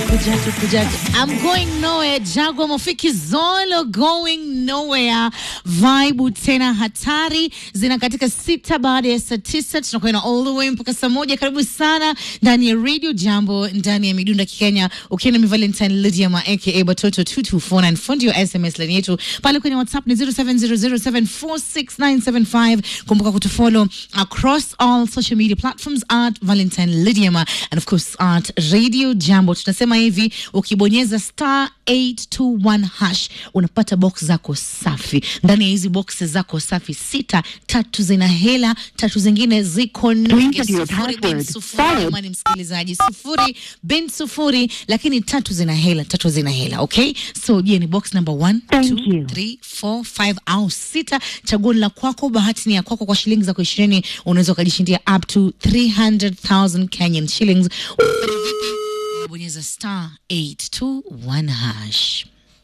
Kujaje, kujaje. I'm going nowhere. Jagwa Mofiki Zolo going nowhere. Vibe tena hatari zina katika sita baada ya saa tisa tunakwenda all the way mpaka saa moja. Karibu sana ndani ya Radio Jambo ndani ya Midunda Kikenya, ukiwa na Valentine Lydia Ma aka Batoto 2249 fundi wa SMS line yetu pale kwenye WhatsApp ni 0700746975. Kumbuka kutufollow across all social media platforms at Valentine Lydia Ma and of course at Radio Jambo. Tunasema hivi, ukibonyeza star 821 hash unapata box zako safi. Ndani ya hizi box zako safi sita, tatu zina hela, tatu zingine ziko nunge. enter your Sufuri bin password. sufuri, Followed. jamani msikilizaji, sufuri bin sufuri, lakini tatu zina hela, tatu zina hela. Okay, so je, ni box number one, Thank two, you. three, four, five au sita. Chaguo ni la kwako, bahati ni ya kwako. Kwa shilingi zako ishirini unaweza ukajishindia up to 300,000 Kenyan shillings. Unafanya vipi? Unabonyeza star 821 hash.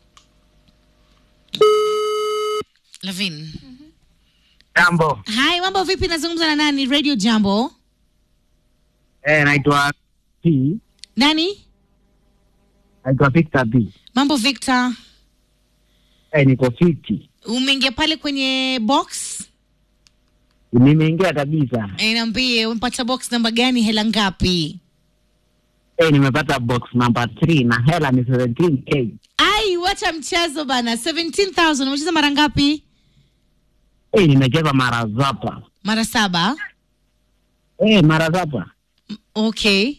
Lavin. Jambo. Hai, mambo vipi? Nazungumza na nani? Radio Jambo. Eh, naitwa P. Nani? Naitwa Victor P. Mambo Victor. Eh, niko fiti. Umeingia pale kwenye box? Nimeingia kabisa. Eh, niambie umepata box namba gani? Hela ngapi? Eh, nimepata box number 3 na hela ni 17k. Ai, wacha mchezo bana. 17,000 umecheza mara ngapi? Eh, nimecheza mara zapa. Mara saba. Eh, mara zapa. Okay.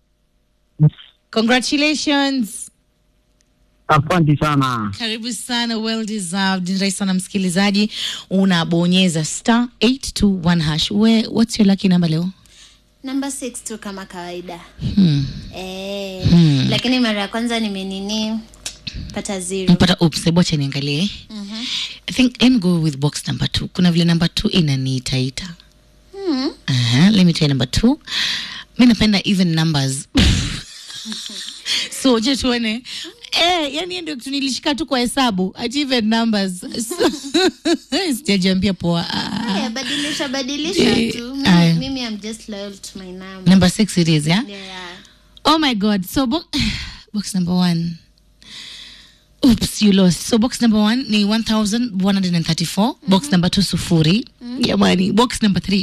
Congratulations. Asante sana. Karibu sana, well deserved. Ni rahisi sana msikilizaji, unabonyeza star 821 hash. We, what's your lucky number leo? namba 6 tu kama kawaida Hmm. eh, lakini mara ya kwanza nimenini pata zero Mpata oops, hebu acha niangalie. I think let me go with box number 2. Kuna vile number 2 inaniitaita. mm. Aha, let me try number 2. Mi napenda even numbers. so je tuone Eh, yani hiyo ndio kitu nilishika tu kwa hesabu ati even numbers So, sijajiambia poa Ah. Haya, badilisha badilisha Eh, tu aya. mimi, mimi am just loyal to my number number six it is yeah yeah. oh my god so bo box number one oops you lost so box number one ni 1134 box number two sufuri jamani box number three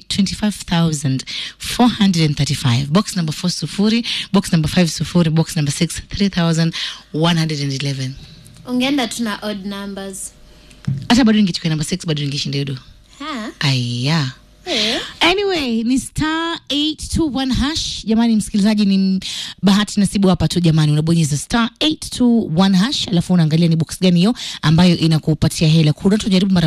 25435 box number four sufuri box number five sufuri box number six 3111 ungeenda tuna odd numbers hata bado ningechukua number six bado ningeshinda hiyo do ha? aya eh. anyway ni star 821 hash jamani msikilizaji ni m- bahati nasibu hapa tu jamani unabonyeza star 821 hash alafu unaangalia ni box gani hiyo ambayo inakupatia hela kuna tujaribu mara